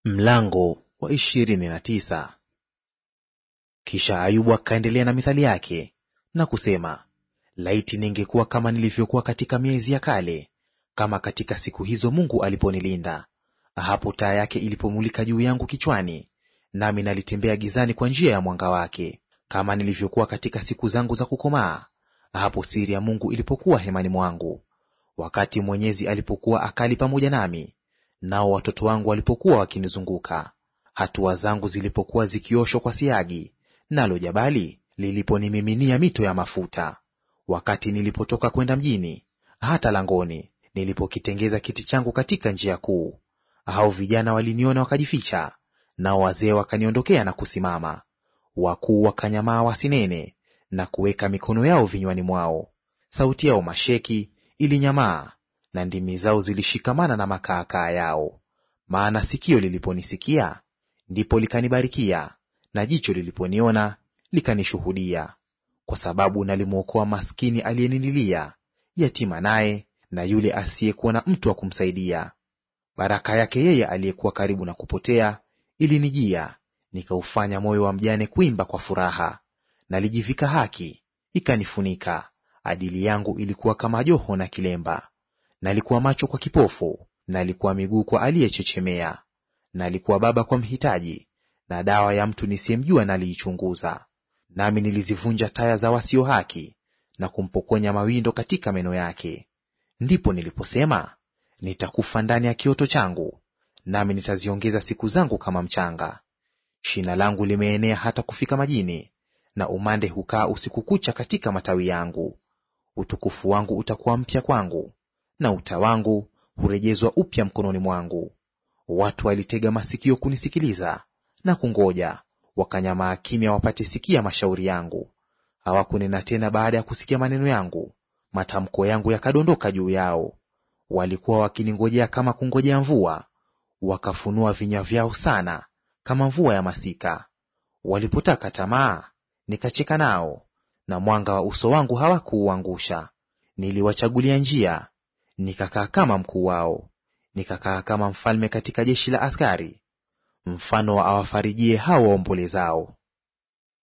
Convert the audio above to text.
Mlango wa ishirini na tisa. Kisha Ayubu akaendelea na mithali yake na kusema, laiti ningekuwa kama nilivyokuwa katika miezi ya kale, kama katika siku hizo Mungu aliponilinda, hapo taa yake ilipomulika juu yangu kichwani, nami nalitembea gizani kwa njia ya mwanga wake, kama nilivyokuwa katika siku zangu za kukomaa, hapo siri ya Mungu ilipokuwa hemani mwangu, wakati Mwenyezi alipokuwa akali pamoja nami nao watoto wangu walipokuwa wakinizunguka, hatua zangu zilipokuwa zikioshwa kwa siagi, nalo jabali liliponimiminia mito ya mafuta, wakati nilipotoka kwenda mjini, hata langoni, nilipokitengeza kiti changu katika njia kuu, hao vijana waliniona wakajificha, nao wazee wakaniondokea na kusimama, wakuu wakanyamaa wasinene, na kuweka mikono yao vinywani mwao. Sauti yao masheki ilinyamaa na ndimi zao zilishikamana na makaakaa yao. Maana sikio liliponisikia ndipo likanibarikia, na jicho liliponiona likanishuhudia. Kwa sababu nalimwokoa maskini aliyenililia, yatima naye na yule asiyekuwa na mtu wa kumsaidia. Baraka yake yeye aliyekuwa karibu na kupotea ilinijia, nikaufanya moyo wa mjane kuimba kwa furaha. Nalijivika haki ikanifunika, adili yangu ilikuwa kama joho na kilemba. Nalikuwa macho kwa kipofu, nalikuwa miguu kwa aliyechechemea, nalikuwa baba kwa mhitaji, na dawa ya mtu nisiyemjua naliichunguza. Nami nilizivunja taya za wasio haki, na kumpokonya mawindo katika meno yake. Ndipo niliposema, nitakufa ndani ya kioto changu, nami nitaziongeza siku zangu kama mchanga. Shina langu limeenea hata kufika majini, na umande hukaa usiku kucha katika matawi yangu. Utukufu wangu utakuwa mpya kwangu na uta wangu hurejezwa upya mkononi mwangu. Watu walitega masikio kunisikiliza na kungoja, wakanyamaa kimya wapate sikia mashauri yangu. Hawakunena tena baada ya kusikia maneno yangu, matamko yangu yakadondoka juu yao. Walikuwa wakiningojea kama kungojea mvua, wakafunua vinywa vyao sana kama mvua ya masika. Walipotaka tamaa, nikacheka nao, na mwanga wa uso wangu hawakuuangusha. Niliwachagulia njia nikakaa kama mkuu wao, nikakaa kama mfalme katika jeshi la askari, mfano wa awafarijie hao waombolezao.